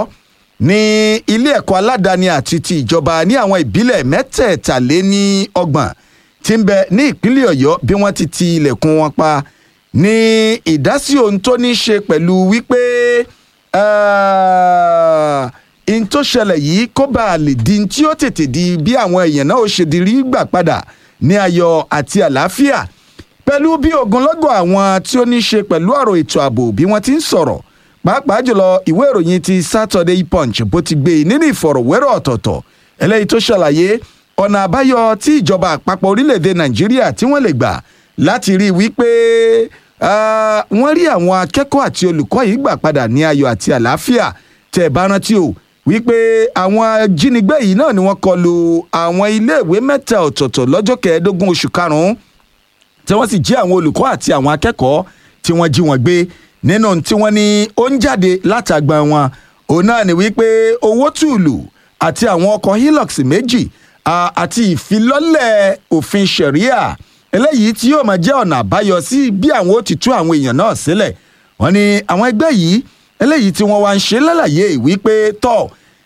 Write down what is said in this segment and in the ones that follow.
ní ilé ẹ̀kọ́ aládàáni àti ti ìjọba ní àwọn ìbílẹ̀ mẹ́tẹ̀ẹ̀tàléní ọgbọ̀n tí ń bẹ ní ìpínlẹ̀ ọ̀yọ́ bí wọ́n ti ti ilẹ̀kùn wọn pa ní ìdásí ohun tó ní í ṣe pẹ̀lú wípé n tó ṣẹlẹ̀ yìí kó bá a lè di tí ó tètè di bí àwọn èèyàn náà ó ṣe di rí gbà padà ní ayọ̀ àti àlàáfíà pẹ̀lú bí ogunlọ́gọ̀ àwọn tí ó ní í ṣe pẹ̀lú ọ̀rọ̀ ètò ààbò bí wọ́n ti ń sọ̀rọ̀ pàápàá jùlọ ìwé ìròyìn ti Saturday Punch bó ti gbé e nínú ìfọ̀rọ̀wérọ̀ ọ̀tọ̀ọ̀tọ̀ eléyìí tó ṣàlàyé ọ̀nà àbáyọ tí ìjọba àpapọ̀ orílẹ̀-èdè Nàìjíríà tí wọ́n lè gbà láti rí i wípé wọ́n rí àwọn akẹ́kọ̀ọ́ àti olùkọ́ yìí gbà padà ní ayọ̀ àti àlàáfíà tẹ̀ bá rántí o wípé àwọn jínigbé yìí náà ni wọ́n kọlu àwọn iléèwé mẹ́ta ọ̀tọ̀ọ̀tọ̀ lọ́jọ́ kẹẹ̀ẹ́dógún oṣù karùn-ún tí wọ́n sì jí àwọn olùkọ́ àti àwọn akẹ́kọ̀ọ́ tí wọ́n jí wọn gbé nínú tí wọ́n ní ó ń jáde látàgbà wọn òun náà ni wípé owó tùlù àti àwọn ọkọ̀ hilux méjì àti ìfilọ́lẹ̀ òfin ṣẹ̀ríà eléyìí tí yóò máa jẹ́ ọ̀nà àbáyọ sí bí àwọn ó ti tú àwọn èèyàn náà sílẹ̀ wọ́n ní àwọn ẹgbẹ́ yìí eléyìí tí wọ́n wá ń ṣe lálàyé wípé tọ́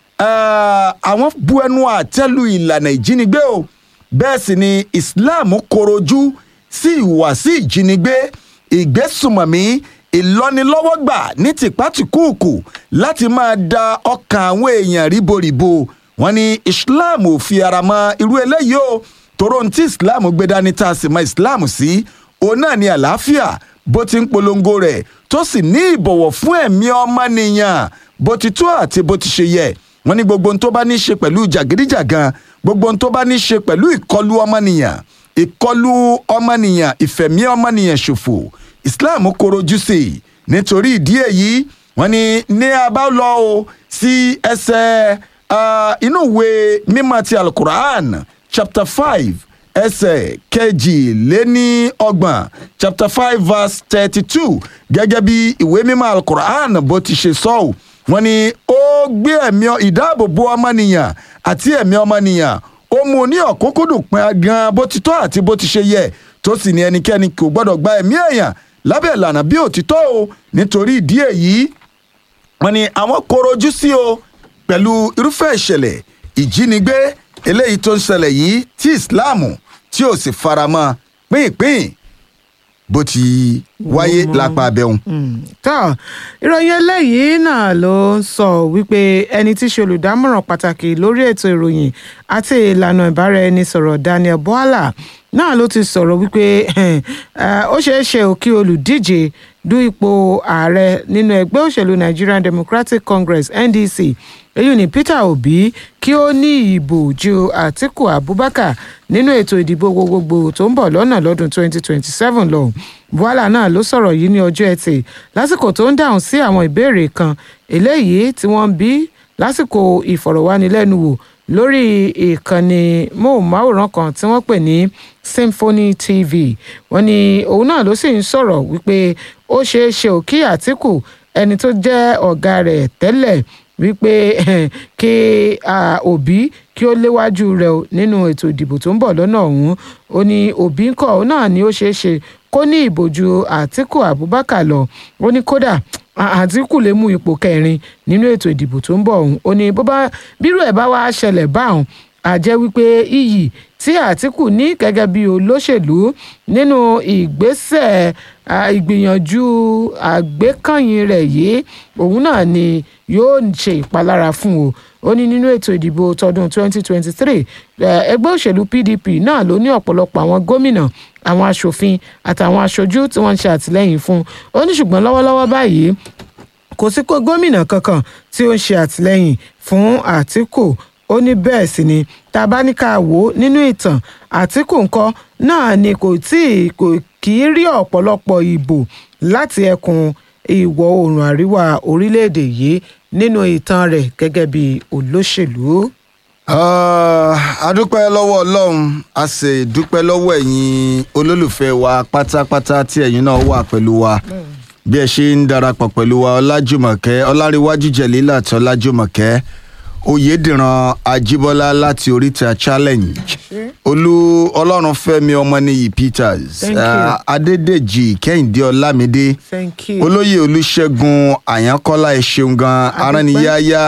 àwọn bu ẹnu àtẹ́lu ìlànà ìjínigbé o bẹ́ẹ̀ sì ni Islam korojú sí ìhùwàsí ìjínigbé ìgbésùmọ̀mí ìlọ́nilọ́wọ́gbà ní tìpátìkúùkù láti máa da ọkàn àwọn èèyàn ríboríbo wọ́n ní Islam ò fi ara mọ́ irú eléyìí o tòró ní tí Islam gbé dání tá a sì mọ Islam sí òun náà ní àlàáfíà bó ti ń polongo rẹ̀ tó sì ní ìbọ̀wọ̀ fún ẹ̀mí ọmọnìyàn bó ti tó àti bó ti ṣe yẹ wọ́n ní gbogbo ohun tó bá ní í ṣe pẹ̀lú jàgídíjàgan gbogbo ohun tó bá ní í ṣe pẹ̀lú ìkọlù ọmọnìyàn ìkọlù ọmọnìyàn ìfẹ̀mí ọmọnìyàn ṣòfò Islam korojú sí i nítorí ìdí èyí wọ́n ní ní abáwọlọ o sí ẹsẹ̀ inú ìwé mímọ́ ti alukur'an chapter five ẹsẹ̀ kejì-lé-ní ọgbọ̀n chapter five verse thirty-two gẹ́gẹ́ bí ìwé mímọ́ alukur'an bó ti ṣe sọ ọ́ wọ́n ní ó gbé ẹ̀mí ìdáàbòbò ọmọnìyàn àti ẹ̀mí ọmọnìyàn ó mú ní ọ̀kúnkúndùn pín gan bó ti tọ́ àti bó ti ṣe yẹ tó sì ní ẹnikẹ́ni kò gbọ́dọ̀ gba ẹ̀mí èèyàn lábẹ́ ìlànà bí òtítọ́ o nítorí ìdí èyí wọ́n ní àwọn korojú sí o pẹ̀lú irúfẹ́ ìṣẹ̀lẹ̀ ìjínigbé eléyìí tó ń ṣẹlẹ̀ yìí tí Islam tí ò sì faramọ́ pínpín bó ti wáyé lápá abẹ́hùn. tó ìròyìn eléyìí náà ló ń sọ wípé ẹni tí í ṣe olùdámọ̀ràn pàtàkì lórí ètò ìròyìn àti ìlànà ìbáraẹnisọ̀rọ̀ Daniel Bwala náà ló ti sọ̀rọ̀ wípé ó ṣeé ṣe ò kí olùdíje du ipò ààrẹ nínú ẹgbẹ́ òṣèlú Nigerian Democratic Congress NDC èyí ni Peter Obi kí ó ní ìbò ju Atiku Abubakar nínú ètò ìdìbò gbogbogbò tó ń bọ̀ lọ́nà lọ́dún 2027 lọ Bwala náà ló sọ̀rọ̀ yìí ní ọjọ́ ẹtì lásìkò tó ń dáhùn sí àwọn ìbéèrè kan eléyìí tí wọ́n ń bí lásìkò ìfọ̀rọ̀wánilẹ́nuwò lórí ìkànnì móhùnmáwòrán kan tí wọ́n pè ní Symphony TV wọ́n ní òun náà ló sì ń sọ̀rọ̀ wípé ó ṣeé ṣe ò kí Àtíkù ẹni tó jẹ́ ọ̀gá rẹ̀ tẹ́lẹ̀ wípé kí Òbí kí ó léwájú rẹ̀ nínú ètò ìdìbò tó ń bọ̀ lọ́nà ọ̀hún ó ní Òbí ńkọ́ òun náà ni ó ṣeé ṣe kó ní ìbòjú Àtíkù Abubakar lọ ó ní kódà Àtíkù lè mú ipò kẹrin nínú ètò ìdìbò tó ń bọ̀ ọ̀hún ó ní bó bá bírú ẹ̀ bá wá ṣẹlẹ̀ báwọn àjẹ́ wípé iyì tí Àtíkù ní gẹ́gẹ́ bí olóṣèlú nínú ìgbésẹ̀ ìgbìyànjú àgbékànyìn rẹ̀ yìí òun náà ni yóò ṣe ìpalára fún o ó ní nínú ètò ìdìbò tọdún 2023 ẹgbẹ́ òṣèlú PDP náà ló ní ọ̀pọ̀lọpọ̀ àwọn gómìnà àwọn aṣòfin àtàwọn aṣojú tí wọ́n ń ṣe àtìlẹ́yìn fún ó ní ṣùgbọ́n lọ́wọ́lọ́wọ́ báyìí kò sí kó gómìnà kankan tí ó ń ṣe àtìlẹ́yìn fún Àtíkù ó ní bẹ́ẹ̀ sì ni tá a bá ní ká wò ó nínú ìtàn Àtíkù ńkọ́ náà ni kò tí kò kì í rí ọ̀pọ̀lọpọ̀ ìbò láti ẹkùn ìwọ̀ oòrùn àríwá orílẹ̀-èdè yìí nínú ìtàn rẹ̀ gẹ́gẹ́ bí olóṣèlú. a dúpẹ́ lọ́wọ́ ọlọ́run a sì dúpẹ́ lọ́wọ́ ẹ̀yin olólùfẹ́ wa pátápátá tí ẹ̀yin náà wà pẹ̀lú wa bí ẹ ṣe ń darapọ̀ pẹ̀lú wa ọlájùmọ̀kẹ́ ọláríwájú jẹ̀lílà àti ọlájùmọ̀kẹ́ oyèdìran ajíbọ́lá láti oríta challenge olú ọlọ́runfẹ́mi ọmọnìyí peters Thank you. adédèjì kẹ́hìndé ọlámídé Thank you. olóyè olúṣẹ́gun àyánkọ́lá ẹ ṣeun gan Adúpẹ́. aránniyáyá